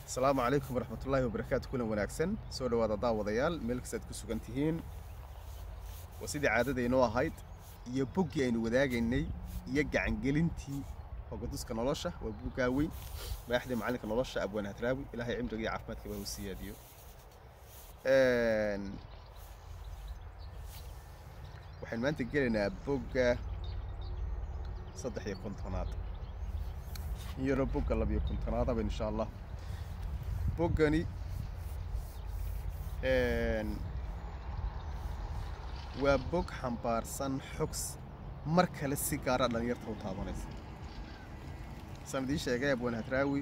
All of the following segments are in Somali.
asalaamu calaykum waraxmatullaahi wabarakaatu kulan wanaagsan soo dhawaada daawadayaal meel kastaad ku sugan tihiin waa sidii caadadaynoo ahayd iyo boggii aynu wadaagaynay iyo gacangelintii hogaduska nolosha waa buggaa weyn madaxdii macallinka nolosha abwaan hadraawi ilaahay cimriga iyo caafimaadka baa u siyaadiyo waxaynu maanta gelaynaa bogga saddex iyo kontonaad in yaroo bogga labiyo kontonaadaba insha allah boggani waa bog xambaarsan xogs mar kale si gaara dhalinyarta u taabanaysa saan idiin sheegay abwaan hadraawi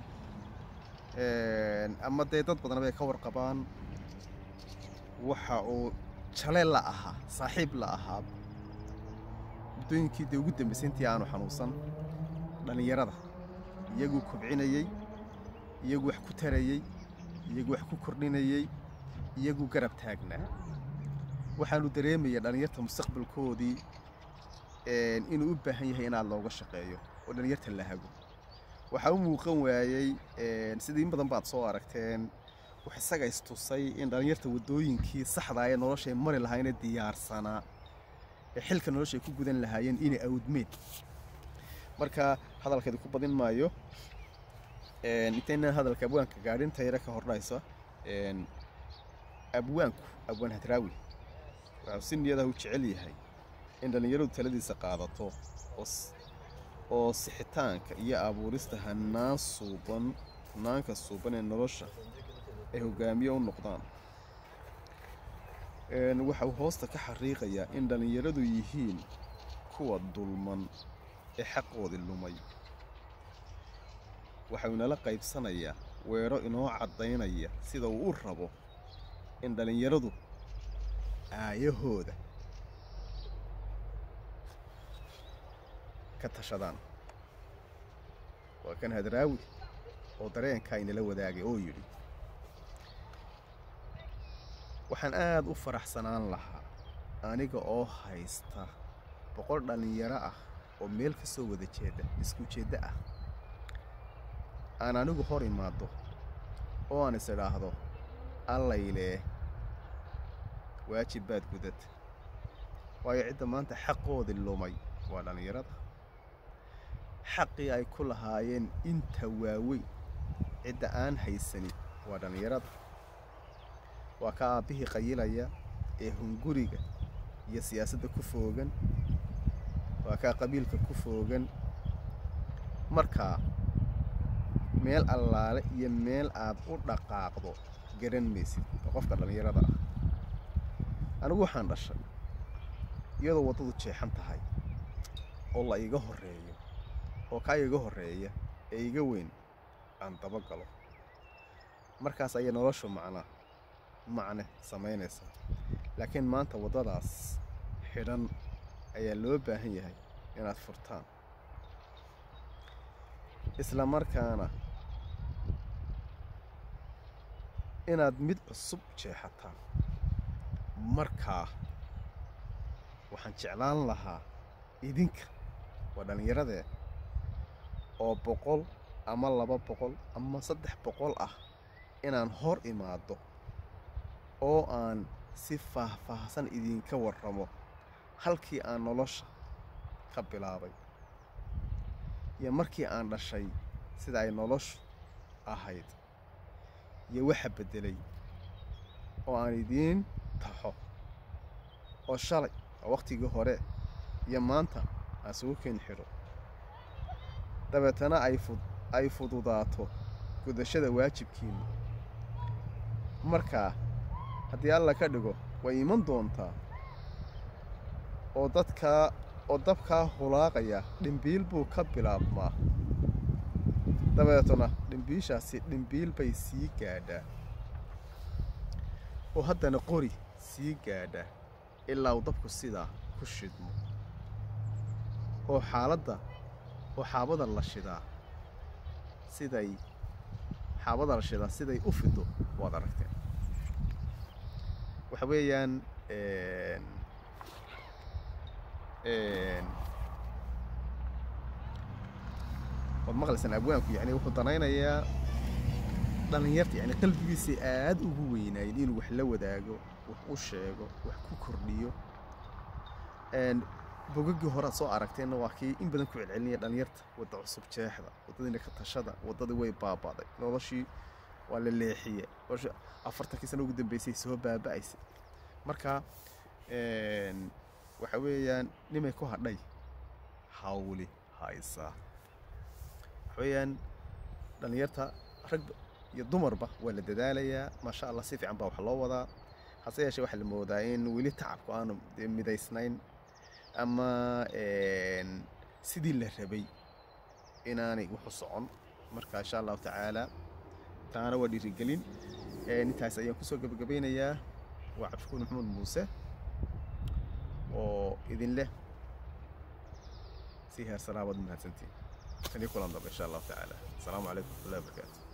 ama dee dad badan bay ka warqabaan waxa uu jale la ahaa saaxiib la ahaa muddooyinkii dee ugu dambaysay intii aanu xanuunsan dhallinyarada iyaguu kobcinayey iyagu wax ku tarayey iyagu wax ku kordhinayey iyagu garab taagnaa waxaanu dareemaya dhallinyarta mustaqbalkoodii inuu u baahan yahay inaad looga shaqeeyo oo dhallinyarta la hago waxaa u muuqan waayey sidii in badan baad soo aragteen wax isaga istusay in dhallinyarta waddooyinkii saxdaa ee noloshay mari lahaayne diyaarsanaa ee xilka noloshay ku gudan lahaayeen inay awdmeen marka hadalkeedu ku badin maayo intaynaan hadalka abwaanka gaadhin tayra ka hordhaysa abwaanku abwaan hadraawi waxuu si niyadaha u jecel yahay in dhallinyaradu taladiisa qaadato oo sixitaanka iyo abuurista hanaan suuban hanaanka suuban ee nolosha ay hogaamiye u noqdaan waxa uu hoosta ka xariiqayaa in dhallinyaradu yihiin kuwa dulman ee xaqoodii lumay waxau inala qaybsanayaa weero inoo caddaynaya sida uu u rabo in dhallinyaradu aayahooda ka tashadaan waa kan hadraawi oo dareenkaa inala wadaagay oo yidhi waxaan aad u faraxsanaan lahaa aniga oo haysta boqol dhallinyaro ah oo meel ka soo wada jeeda isku jeeddo ah aan anigu hor imaaddo oo aan is idhaahdo allaylee waajib baad gudad waayo cidda maanta xaqoodii lumay waa dhallinyarada xaqii ay ku lahaayeen inta waaweyn cidda aan haysanin waa dhallinyarada waa ka aabbihii qayilaya ee hunguriga iyo siyaasadda ku foogan waa kaa qabiilka ku foogan markaa meel allaale iyo meel aad u dhaqaaqdo garan maysid oo qofka dhallinyarada ah anigu waxaan dhashay iyadoo waddadu jeexan tahay oo la iga horreeyo oo kaa iga horreeya ee iga weyn aan daba galo markaas ayay noloshu macnaa macne samaynaysaa laakiin maanta waddadaas xidhan ayaa loo baahan yahay inaad furtaan isla markaana inaad mid cusub jeexataan markaa waxaan jeclaan lahaa idinka waa dhallinyaradee oo boqol ama laba boqol ama saddex boqol ah inaan hor imaaddo oo aan si faahfaahsan idinka warramo halkii aan nolosha ka bilaabay iyo markii aan dhashay sida ay noloshu ahayd iyo waxa beddelay oo aan idiin taxo oo shalay oo wakhtigii hore iyo maanta aan isugu keen xidho dabeetana ay fududaato gudashada waajibkiinna markaa haddii alla ka dhigo way iman doontaa oo dadkaa oo dabkaa hulaaqaya dhimbiil buu ka bilaabmaa dabeetuna dhimbiishaasi dhimbiil bay sii gaadhaa oo haddana qori sii gaadhaa ilaa uu dabku sidaa ku shidmo oo xaaladda oo xaabada la shidaa siday xaabada la shidaa siday u fido waad aragteen waxa weeyaan waad maqlaysaan abwaanku yani wuxuu danaynayaa dhallinyarta yani qalbigiisay aad ugu weynaayeen inuu wax la wadaago wax u sheego wax ku kordhiyo bogagii hore aad soo aragteenna waa kii in badan ku celcelinaya dhallinyarta wadda cusub jeexda waddadiina ka tashada waddadii way baaba'day noloshii waa la leexiye noloshii afartankii sano ugu dambeysay soo baaba'aysay marka waxa weeyaan nimay ku hadhay hawli haysaa waxa weeyaan dhallinyarta rag iyo dumarba waa la dadaalayaa maasha allah si fiican baa wax loo wadaa hase yeeshee waxaa la moodaa in weli tacabku aanu midaysnayn ama sidii la rabay inaanay wuxu socon marka insha allahu tacaala taana waa dhiirigelin intaas ayaan kusoo gebagabeynayaa waa cabdishakuur maxamuud muuse oo idin leh si heer salaabaad mahadsantiin tanii kulan dambe insha allahu tacaala asalaamu calaykum waraxmatullahi wabarakaatu